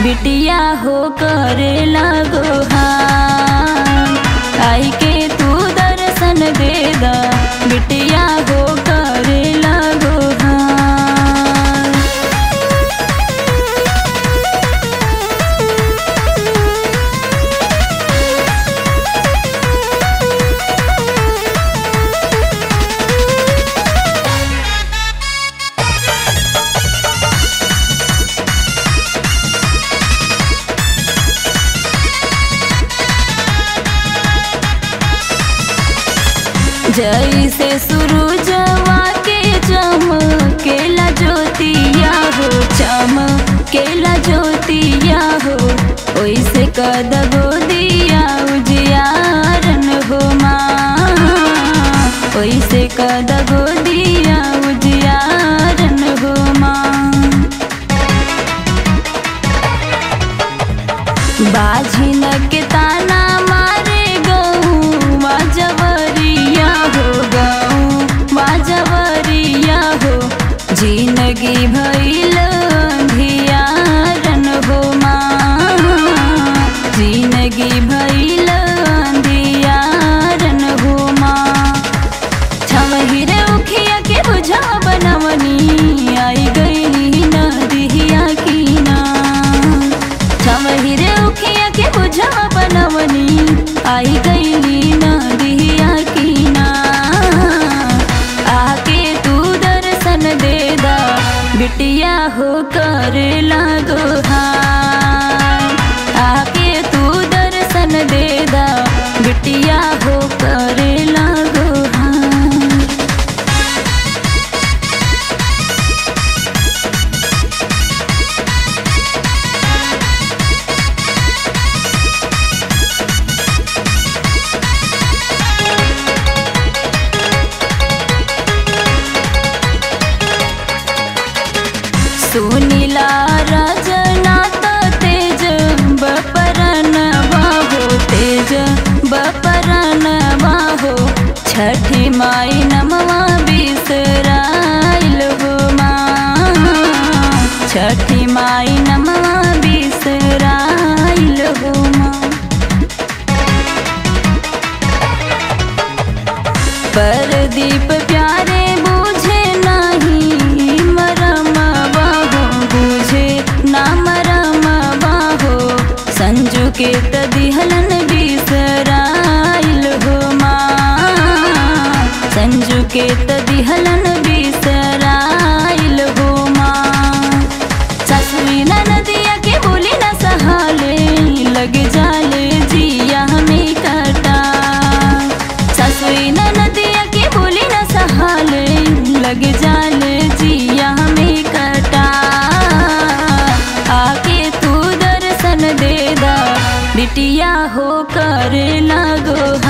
बिटिया हो करे लगो हाँ आई के तू दर्शन दे दा बिटिया हो करे लगो हाँ जैसे सूरजवा के चमकेला ज्योतिया हो चमकेला ज्योतिया हो ओइसे कद दिया उजियारन हो माँ ओइसे कद दिया उजियारन हो माँ बाझिन के ताना मारे गऊ जवरिया हो गऊ जवरिया हो जिंदगी भइल अंधियारन हो माँ जिंदगी भइल अंधियारन हो माँ छवहिरे उखिया के बुझा बनवनी आई गई नदिया की ना छवहिरे उखिया के बुझा बनवनी आई गई नदिया की ना आके तू दर्शन दे दा बिटिया हो कर लागो हाँ आके तू दर्शन दे दा बिटिया हो कर लागो हाँ सुनीला रजना त तेज बपरन बाहो तेज बपरन बाहो छठी माई नमवा बिसराइल हो माँ छठी माई नमवा बिसराइल हो माँ परदीप प्यारे बुझे नहीं मरम बाहो बुझे ना मरम बाहो संजू के तदिहलन बिसराइल हो माँ संजू के तदिहलन बिसराइल हो माँ ससुरी नदिया के बोली न सहाले लग जाले जिया हमें कटा ससुरी नदिया के बोली न सहाले लग जाले जिया हमें कटा आके तू दर्शन दे दा बिटिया हो कर लगो